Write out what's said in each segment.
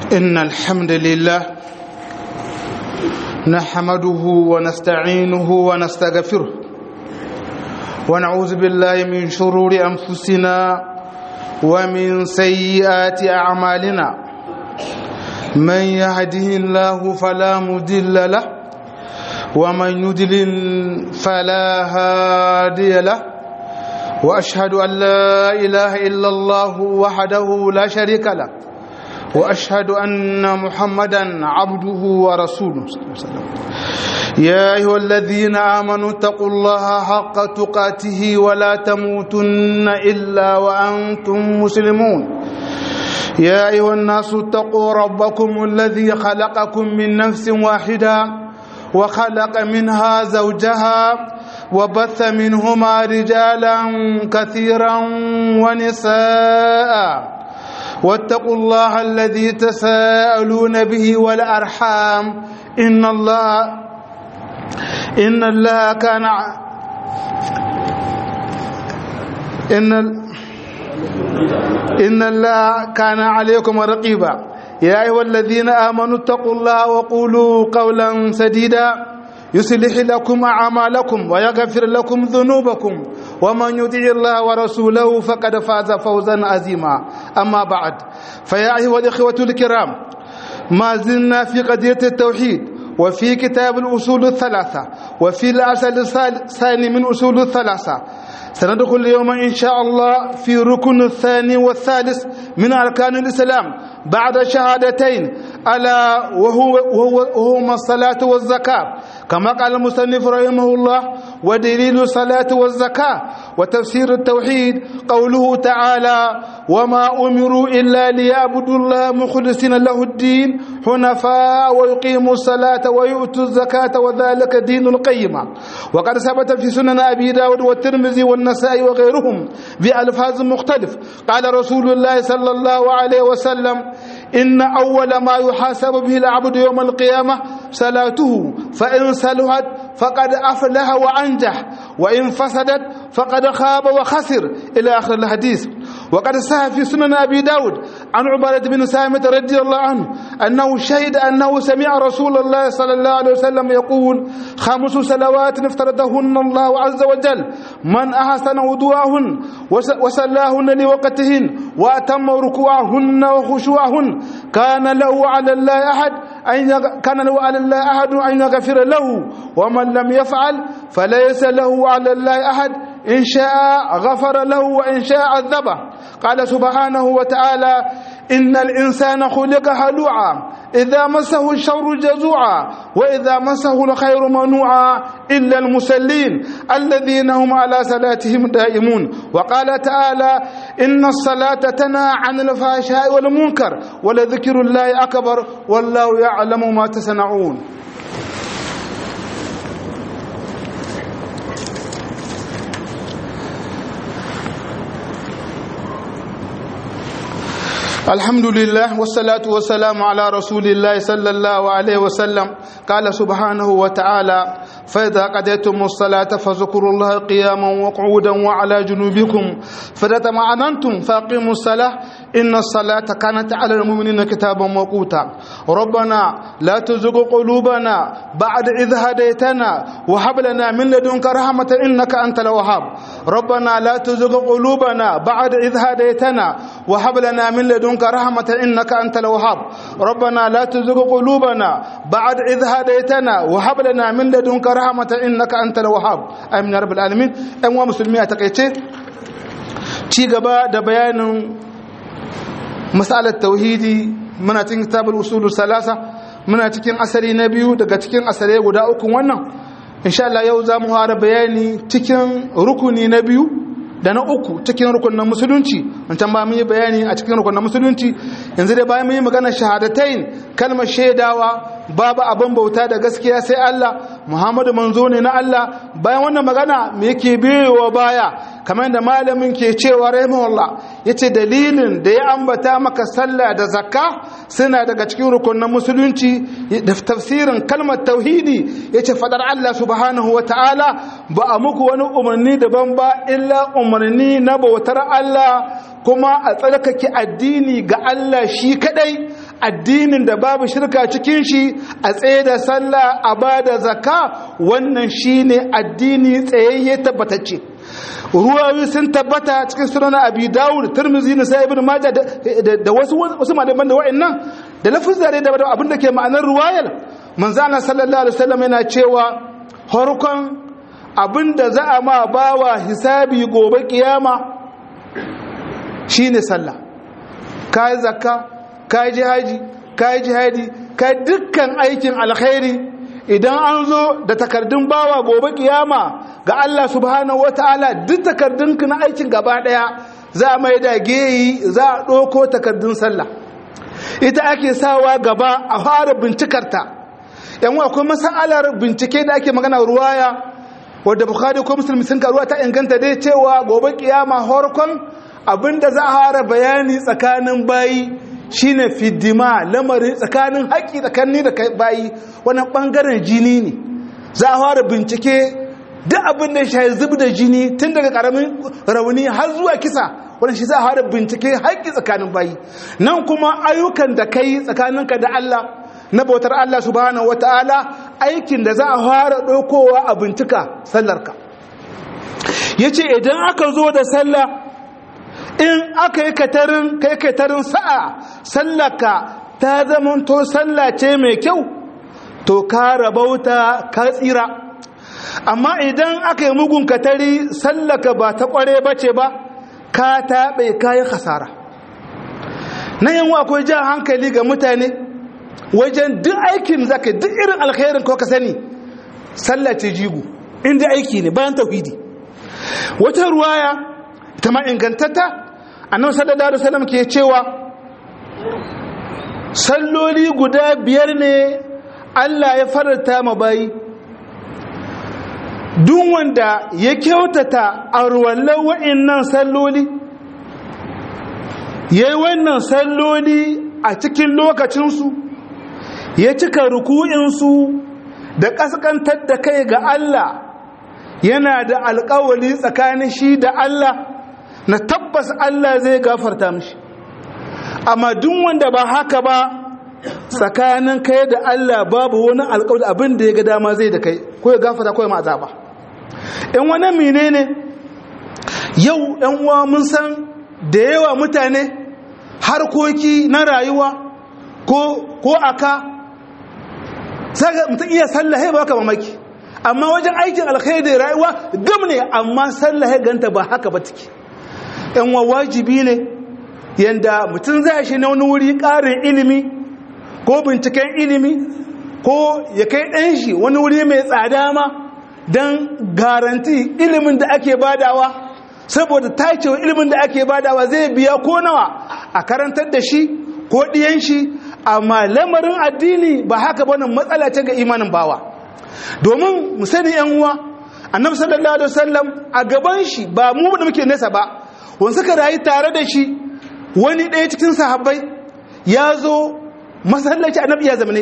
إن الحمد لله نحمده ونستعينه ونستغفره ونعوذ بالله من شرور أنفسنا ومن سيئات أعمالنا من يهده الله فلا مضل له ومن يضلل فلا هادي له واشهد ان لا اله الا الله وحده لا شريك له واشهد ان محمدا عبده ورسوله صلى الله عليه وسلم يا ايها الذين امنوا اتقوا الله حق تقاته ولا تموتن الا وانتم مسلمون يا ايها الناس اتقوا ربكم الذي خلقكم من نفس واحده وخلق منها زوجها وبث منهما رجالا كثيرا ونساء واتقوا الله الذي تساءلون به والارحام ان الله ان الله كان ان ان الله كان عليكم رقيبا يا ايها الذين امنوا اتقوا الله وقولوا قولا سديدا يصلح لكم اعمالكم ويغفر لكم ذنوبكم ومن يطع الله ورسوله فقد فاز فوزا عظيما اما بعد فيا ايها الاخوه الكرام ما زلنا في قضيه التوحيد وفي كتاب الاصول الثلاثه وفي الاصل الثاني من اصول الثلاثه سندخل اليوم إن شاء الله في ركن الثاني والثالث من أركان الإسلام بعد شهادتين ألا وهو, وهو وهما الصلاة والزكاة كما قال المصنف رحمه الله ودليل الصلاة والزكاة وتفسير التوحيد قوله تعالى وما أمروا إلا ليعبدوا الله مخلصين له الدين حنفاء ويقيموا الصلاة ويؤتوا الزكاة وذلك دين القيمة وقد ثبت في سنن أبي داود والترمذي والنسائي وغيرهم بألفاظ مختلف قال رسول الله صلى الله عليه وسلم إن أول ما يحاسب به العبد يوم القيامة صلاته فإن صلحت فقد أفلح وأنجح وإن فسدت فقد خاب وخسر إلى آخر الحديث وقد صح في سنن أبي داود عن عبادة بن سامة رضي الله عنه أنه شهد أنه سمع رسول الله صلى الله عليه وسلم يقول خمس صلوات افترضهن الله عز وجل من أحسن وضوءهن وصلاهن لوقتهن وأتم ركوعهن وخشوعهن كان له على الله أحد أن كان له على الله أحد أن يغفر له ومن لم يفعل فليس له على الله أحد إن شاء غفر له وإن شاء عذبه قال سبحانه وتعالى إن الإنسان خلق هلوعا إذا مسه الشر جزوعا وإذا مسه الخير منوعا إلا المسلين الذين هم على صلاتهم دائمون وقال تعالى إن الصلاة تنهى عن الفحشاء والمنكر ولذكر الله أكبر والله يعلم ما تصنعون الحمد لله والصلاة والسلام على رسول الله صلى الله عليه وسلم قال سبحانه وتعالى فإذا قضيتم الصلاة فاذكروا الله قياما وقعودا وعلى جنوبكم فإذا تمعننتم فأقيموا الصلاة إن الصلاة كانت على المؤمنين كتابا موقوتا ربنا لا تزغ قلوبنا بعد إذ هديتنا وهب لنا من لدنك رحمة إنك أنت الوهاب ربنا لا تزغ قلوبنا بعد إذ هديتنا وهب لنا من لدنك رحمة إنك أنت الوهاب ربنا لا تزغ قلوبنا بعد إذ هديتنا وهب لنا من لدنك رحمة إنك أنت الوهاب آمين يا رب العالمين أموا مسلمين أتقيتي ci gaba da bayanin matsalar tauhidi muna cikin kitabul usulul salasa muna cikin asali na biyu daga cikin asalai guda uku wannan insha Allah yau za mu fara bayani cikin rukuni na biyu da na uku cikin rukunin musulunci wancan ba mun yi bayani a cikin rukunin musulunci yanzu dai bayan mun yi magana shahadatain kalmar shaidawa babu abin bauta da gaskiya sai Allah Muhammadu manzo ne na Allah bayan wannan magana me yake biyowa baya kamar da malamin ke cewa rahimahullah yace dalilin da ya ambata maka sallah da zakka suna daga cikin rukunin musulunci da tafsirin kalmar tauhidi yace fadar Allah subhanahu wataala ba a muku wani umarni daban ba illa umarni na bautar Allah kuma a tsarkake addini ga Allah shi kadai addinin da babu shirka cikin shi a tsaye da sallah a ba da zakka wannan shine addini tsayayye tabbatacce ruwayoyi sun tabbata cikin sunan abi dawud tirmidhi na sai ibn majah da wasu wasu malaman da wa'annan da lafuzza da abin da ke ma'anar ruwayar manzo Allah sallallahu alaihi wasallam yana cewa harkon abin da za a ma bawa hisabi gobe kiyama shine sallah kai zakka kai jihaji kai jihadi kai dukkan aikin alkhairi idan an zo da takardun bawa gobe kiyama ga Allah subhanahu wataala duk takardunka na aikin gaba daya za a mai da geyi za a ɗauko takardun sallah ita ake sawa gaba a fara bincikarta yan akwai masalar bincike da ake magana ruwaya wadda bukhari ko musulmi sun karuwa ta inganta dai cewa gobe kiyama horkon abinda za a fara bayani tsakanin bayi shine fiddima lamarin tsakanin haƙƙi tsakanin da bayi wannan ɓangaren jini ne za a fara bincike duk abin da shi zub da jini tun daga ƙaramin rauni har zuwa kisa wannan shi za a fara bincike haƙƙi tsakanin bayi nan kuma ayyukan da kai tsakaninka da Allah na bautar Allah subhanahu wataala aikin da za a fara ɗaukowa a bincika sallarka yace idan aka zo da sallah in aka yi katarin kai katarin sa'a sallaka ta zamanto sallace mai kyau to ka rabauta ka tsira amma idan aka yi mugun katari sallaka ba ta kware bace ba ka taɓe kayan hasara na yin akwai jan hankali ga mutane wajen duk aikin zaka duk irin alkhairin ko ka sani sallace jigu inda aiki ne bayan tauhidi wata ruwaya ta ma ingantatta annabi sallallahu alaihi wasallam ke cewa salloli guda biyar ne Allah ya faranta ma bayi duk wanda ya kyautata a ruwallan wa'annan salloli yayi wannan salloli a cikin lokacinsu ya cika ruku'insu da kaskantar da kai ga Allah yana da alkawali tsakanin shi da Allah na tabbas Allah zai gafarta mishi amma duk wanda ba haka ba tsakanin kai da Allah babu wani alƙawari abin da ya ga dama zai da kai ko ya gafarta ko ya ma azaba in wani menene yau ɗan uwa mun san da yawa mutane harkoki na rayuwa ko ko aka saka mutum iya sallah ya baka mamaki amma wajen aikin alkhairi rayuwa gam ne amma sallah ya ganta ba haka ba take yan wajibi ne yanda mutum zai shi na wani wuri ƙarin ilimi ko binciken ilimi ko ya kai ɗan shi wani wuri mai tsada ma don garanti ilimin da ake badawa saboda tacewa ilimin da ake badawa zai biya ko nawa a karantar da shi ko ɗiyan shi amma lamarin addini ba haka bane matsala ce ga imanin bawa domin mu sani yan uwa annabi sallallahu alaihi wasallam a gaban shi ba mu da muke nesa ba wani suka rayu tare da shi wani ɗaya cikin sahabbai ya zo masallaci annabi ya zamane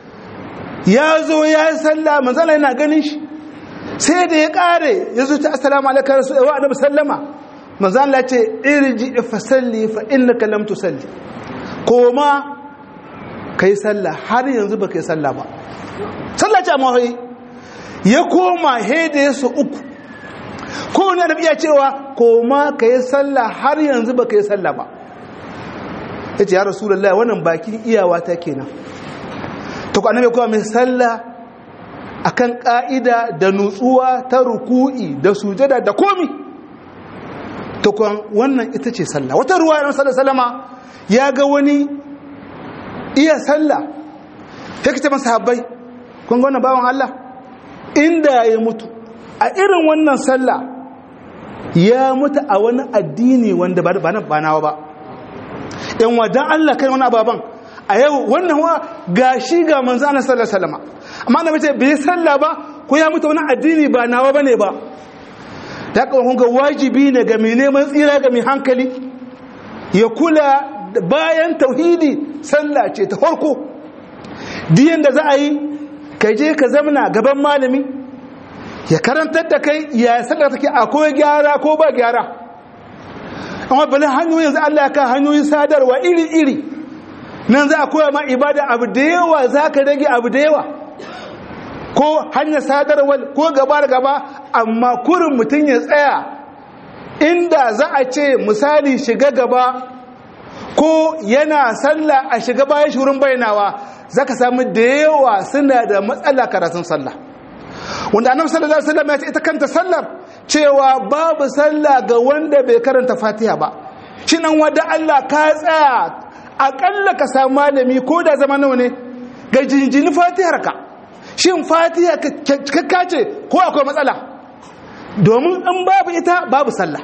ya zo ya yi sallah manzala yana ganin shi sai da ya ƙare ya zo ta assalamu alaikum wa annabi sallama manzala ce irji fa salli fa innaka lam tusalli koma kai sallah har yanzu ba kai sallah ba sallah ce amma ya koma hede su uku ko wani da iya cewa koma ka yi sallah har yanzu ba ka yi sallah ba ya ce ya rasulallah wannan bakin iyawa ta kenan ta ku annabi kuma mai sallah akan ka'ida da nutsuwa ta ruku'i da sujada da komi ta kuwa wannan ita ce sallah wata ruwa yana sallah salama ya ga wani iya sallah ya kace masa habbai kun ga wannan bawan Allah inda ya mutu a irin wannan sallah ya mutu a wani addini wanda ba ba nawa ba yan wadan Allah kai wani ababan a yau wannan wa gashi ga manzo Allah sallallahu alaihi wasallam amma annabi ce bai sallah ba ko ya mutu wani addini ba nawa bane ba da kun ga wajibi ne ga mai neman tsira ga mai hankali ya kula bayan tauhidi sallah ce ta farko diyan da za a yi ka je ka zamana gaban malami ya karantar da kai ya sallar take akwai gyara ko ba gyara amma bale hanyoyin yanzu Allah ya ka hanyoyin sadarwa iri-iri nan za a koya ma ibada abu da yawa za ka rage abu da yawa ko hanyar sadarwar ko gaba da gaba amma kurin mutum ya tsaya inda za a ce misali shiga gaba ko yana sallah a shiga bayan shurin bainawa za ka samu da yawa suna da matsala karatun sallah wanda annabi sallallahu alaihi wasallam ya ce ita kanta sallar cewa babu sallah ga wanda bai karanta fatiha ba shi nan wanda Allah ka tsaya akalla ka samu malami ko da zama nawa ne ga jinjini fatihar ka shin fatiha kakka ce ko akwai matsala domin in babu ita babu sallah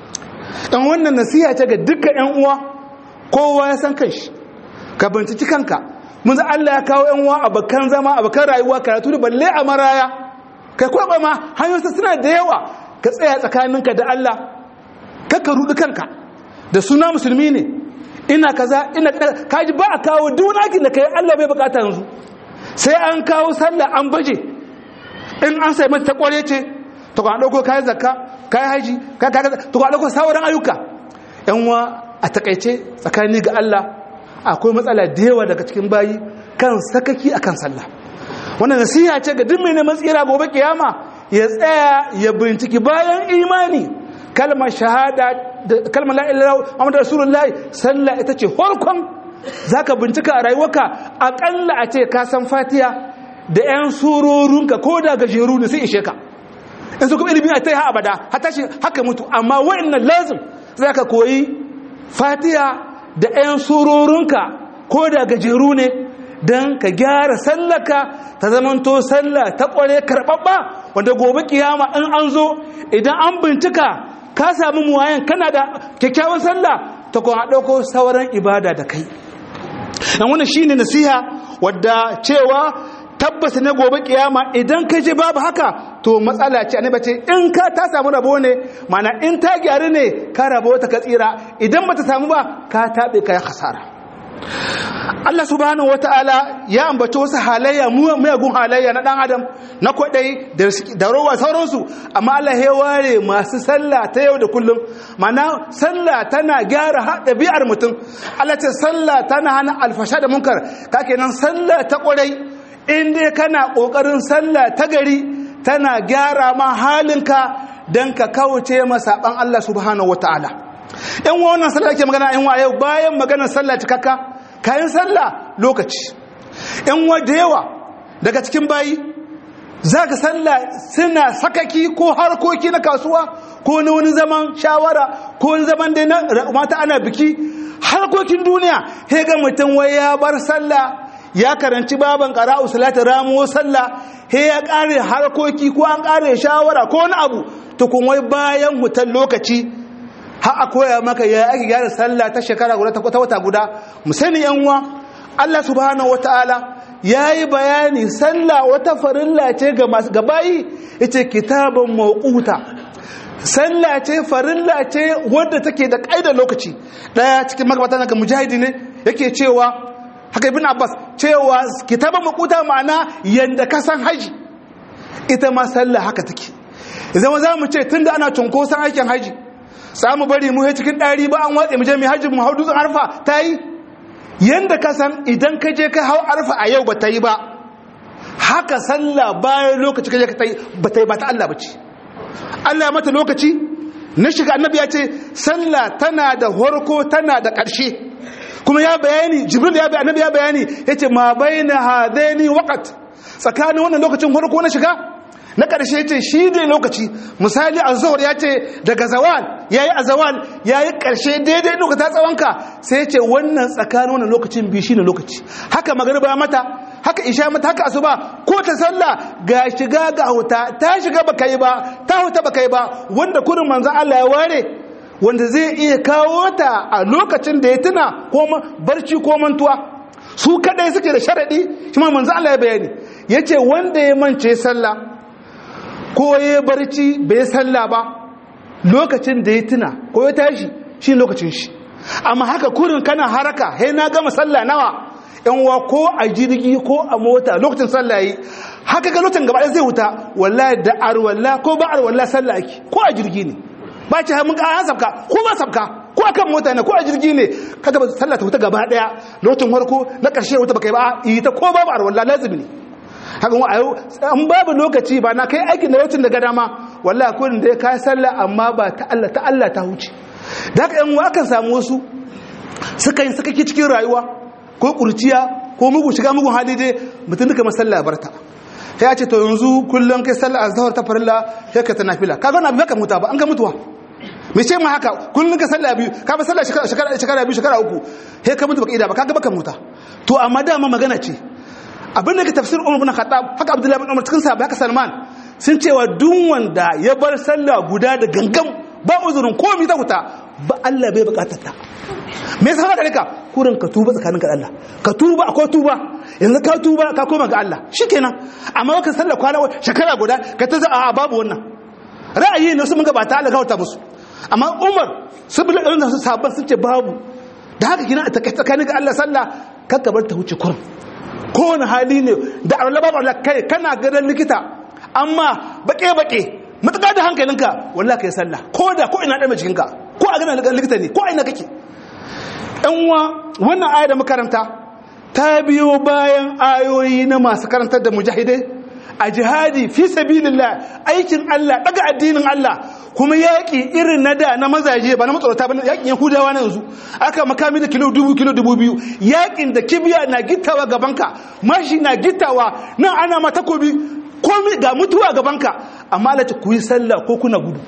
dan wannan nasiha ce ga dukkan yan uwa kowa ya san kanshi ka binciki kanka mun za Allah ya kawo yan uwa abakan zama abakan rayuwa karatu da balle a maraya kai ko ma hanyoyin suna da yawa ka tsaya tsakaninka da Allah ka rudu kanka da suna musulmi ne ina kaza ina kaji ba a kawo dunakin da kai Allah bai bukata yanzu sai an kawo sallah an baje in an sai mata kware ce to ka dauko kai zakka kai haji kai kaza to ka dauko sauran ayyuka yan wa a takaice tsakani ga Allah akwai matsala da yawa daga cikin bayi kan sakaki akan sallah wannan nasiha ce ga duk mai neman tsira gobe kiyama ya tsaya ya binciki bayan imani kalmar shahada kalmar la ilaha illallah rasulullahi sallah ita ce farkon zaka bincika a rayuwarka akalla a ce ka san fatiha da yan surorunka ko da gajeru ne sai ishe ka in su kuma ilimi a ta yi abada hata shi haka mutu amma wa'annan lazim zaka koyi fatiha da yan surorunka ko da gajeru ne don ka gyara sallaka ta zamanto sallah ta kware karɓaɓɓa wanda gobe kiyama in an zo idan an bincika ka sami muwayen kana da kyakkyawan sallah ta kuma ɗauko sauran ibada da kai dan wannan shine nasiha wadda cewa tabbas ne gobe kiyama idan ka je babu haka to matsala ce annabi ce in ka ta samu rabo ne mana in ta gyaru ne ka rabo ta ka tsira idan bata samu ba ka tabe ka khasara Allah subhanahu wata'ala ya ambaci wasu halayya muyagun halayya na dan adam na kwadai da rawa sauransu amma Allah ya ware masu sallah ta yau da kullum mana sallah tana gyara ɗabi'ar mutum Allah ce sallah tana hana alfasha da munkar ka kenan sallah ta kwarai in dai kana kokarin sallah ta gari tana gyara ma halinka dan ka kauce masaban Allah subhanahu wata'ala yan wannan sallah ke magana yan wa yau bayan maganar sallah cikakka kayan sallah lokaci yan wa da yawa daga cikin bayi za ka sallah suna sakaki ko harkoki na kasuwa ko na wani zaman shawara ko wani zaman da na mata ana biki harkokin duniya he ga mutum wai ya bar sallah ya karanci baban qara'u salatu ramuwa sallah he ya kare harkoki ko an kare shawara ko wani abu to kun wai bayan hutan lokaci har a koya maka ya ake gyara sallah ta shekara guda ta wata guda mu sani yan uwa Allah subhanahu wataala yayi bayani sallah wata farilla ce ga masu gabayi yace kitaban mawquta sallah ce farilla ce wadda take da kaidar lokaci daya cikin magabata daga mujahidi ne yake cewa haka ibn abbas cewa kitaban mawquta ma'ana yanda ka san haji ita ma sallah haka take zama za mu ce tunda ana cunkoson aikin haji samu bari mu cikin ɗari ba an watse mu je mai hajji mu hau dutsen arfa ta yi yanda ka san idan ka je ka hau arfa a yau ba ta yi ba haka sallah bayan lokaci ka je ka ta yi ba ta yi ba ta Allah ba ce Allah mata lokaci na shiga annabi ya ce sallah tana da horko tana da ƙarshe kuma ya bayani jibril ya bayani annabi ya bayani yace ma baina hadaini waqt tsakanin wannan lokacin horko na shiga na ƙarshe ce shi ne lokaci misali a zuwar ya ce daga zawal ya yi a zawal ya yi ƙarshe daidai lokata tsawonka sai ce wannan tsakanin wannan lokacin biyu shi ne lokaci haka magariba mata haka isha mata haka asuba ko ta sallah ga shiga ga huta ta shiga baka yi ba ta huta baka yi ba wanda kurin manzan Allah ya ware wanda zai iya kawo ta a lokacin da ya tuna ko barci ko mantuwa su kadai suke da sharadi shi ma manzan Allah ya bayani yace wanda ya mance sallah ko ya barci bai sallah ba lokacin da ya tuna ko ya tashi shi lokacin shi amma haka kurin kana haraka hai na gama sallah nawa yan wa ko a jirgi ko a mota lokacin sallah yi haka ga lokacin gaba zai wuta wallahi da arwalla ko ba arwalla sallah ake ko a jirgi ne ba ce mun ka sabka ko ba sabka ko akan mota ne ko a jirgi ne kaga sallah ta wuta gaba daya lokacin farko na karshe wuta baka yi ba yi ta ko babu arwalla lazimi ne haka wa ayo an babu lokaci ba na kai aikin da lokacin da ga dama wallahi ko da kai sallah amma ba ta Allah ta Allah ta huce da haka yan akan samu wasu suka yi suka cikin rayuwa ko kurciya ko mugu shiga mugun hali dai mutum duka masalla barta ya ce to yanzu kullum kai sallah azhar ta farilla sai ka tanafila kaga na baka muta ba an ga mutuwa me ce ma haka kullum ka sallah biyu ka ba sallah shekara shekara biyu shekara uku sai ka mutu baka ida ba kaga baka muta to amma dama magana ce abin da ke tafsir Umar bin Khattab haka Abdullahi bin Umar cikin sahabbai haka Salman sun cewa duk wanda ya bar sallah guda da gangam ba uzurin komai ta huta ba Allah bai bukatar ta me yasa haka rika kurin ka tuba tsakaninka da Allah ka tuba akwai tuba yanzu ka tuba ka koma ga Allah shikenan amma ka sallar kwana shekara guda ka ta za a babu wannan ra'ayi ne su mun gabata Allah ga wata musu amma Umar su bi irin su sabban sun ce babu da haka kina ta tsakanin ga Allah sallah kakka bar ta huce kurin kowane hali ne da Allah babu Allah kai kana ganin likita amma bake bake mutaka da hankalinka wallahi kai sallah ko da ko ina da jikinka ko a ganin likita ne ko ina kake uwa wannan aya da makaranta ta biyo bayan ayoyi na masu karantar da mujahidai a jihadi fi sabilillah aikin Allah daga addinin Allah kuma yaƙi irin na da na mazaje ba na matsorata ba yaƙin yahudawa na yanzu aka makami da kilo dubu kilo dubu biyu yaƙin da kibiya na gittawa gabanka mashi na gittawa nan ana ma takobi komi ga mutuwa gabanka amma Allah ku yi sallah ko kuna gudu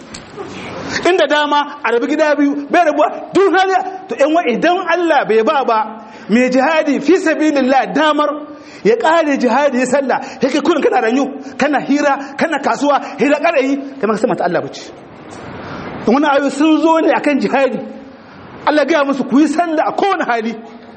inda dama a rabi gida biyu bai rabuwa duk hali to yan wa idan Allah bai ba ba mai jihadi fi sabilillah damar ya kare jihadi ya sallah yake kurin kana ranyu kana hira kana kasuwa hira karayi kamar ka ta Allah bace wani ayo sun zo ne akan jihadi Allah gaya musu ku yi sallah a kowane hali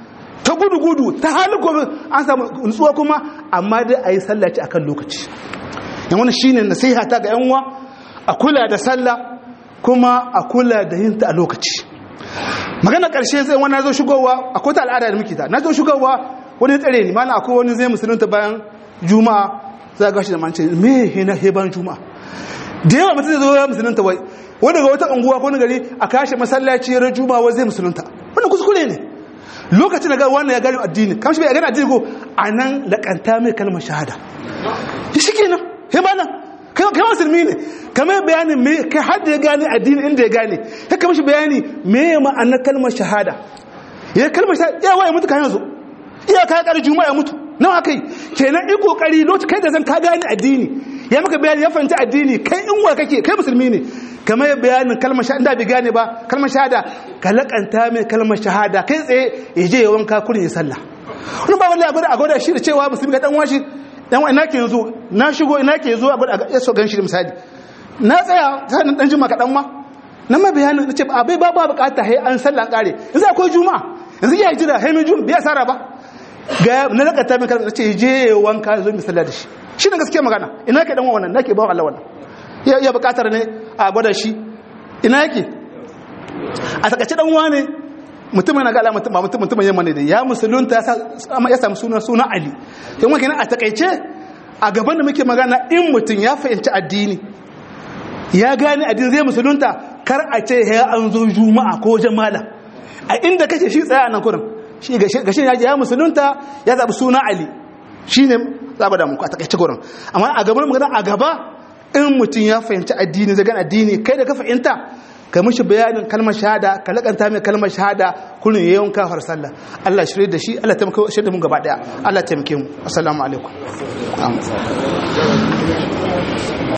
ta gudu gudu ta hali gobe an samu nutsuwa kuma amma dai a yi sallah ci akan lokaci yan wani shine nasiha ta ga yan uwa a kula da sallah kuma a kula da yin ta a lokaci magana ƙarshe sai wani zo shigowa akwai ta al'ada da muke ta na zo shigowa wani tsare ni mana akwai wani zai musulunta bayan juma'a za ga shi da mance me he na he bayan juma'a da yawa mutum zai zo ya musulunta wai wani daga wata unguwa ko gari a kashe masallaci ran juma'a wai zai musulunta wannan kuskure ne lokacin da ga wannan ya gani addini kamar shi bai gani addini ko anan lakanta mai kalmar shahada shi kenan he bana kai kai musulmi ne kamar bayanin me kai har da ya gane addini inda ya gane kai kamar shi bayani me ya ma'anar kalmar shahada ya kalmar shahada ya waye mutu kan yanzu iya ka kar juma'a ya mutu nawa kai kenan i kokari lokacin kai da zan ka gane addini ya maka bayani ya fahimci addini kai in wa kake kai musulmi ne kamar ya bayanin kalmar shahada bai gane ba kalmar shahada ka lakanta mai kalmar shahada kai tsaye ya je ya wanka kurin ya sallah wani ba wallahi abin a gwada shi da cewa musulmi ga dan washi dan wa ina ke yanzu na shigo ina ke zo a gwada ya so gan shi misali na tsaya sanin dan juma kaɗan ma na ma bayanin na ce a bai ba ba bukata hai an sallah kare yanzu akwai juma'a yanzu ya jira hai mai juma'a bai sara ba ga na lakata mai kalmar ce je wanka zo misalla da shi shi ne gaskiya magana ina ke dan wannan nake ba Allah wannan ya ya bukatar ne a gwada shi ina yake a takaice dan wane mutum yana ga alama mutum mutum mutum yamma ne da ya musulunta ya samu sunan sunan Ali sai kuma kenan a takaice a gaban da muke magana in mutum ya fahimci addini ya gane addini zai musulunta kar a ce ya an zo juma'a ko jama'a a inda kake shi tsaya nan kurin shi ga shi ya musulunta ya zabi suna Ali shine zaba da muku a takaice gurin amma a gaban magana a gaba in mutum ya fahimci addini zai gane addini kai da ka fahimta ka mishi bayanin kalmar shahada ka lakanta mai kalmar shahada kullun yayin kafar sallah Allah shirye da shi Allah taimake shi da mu gaba daya Allah taimake mu assalamu alaikum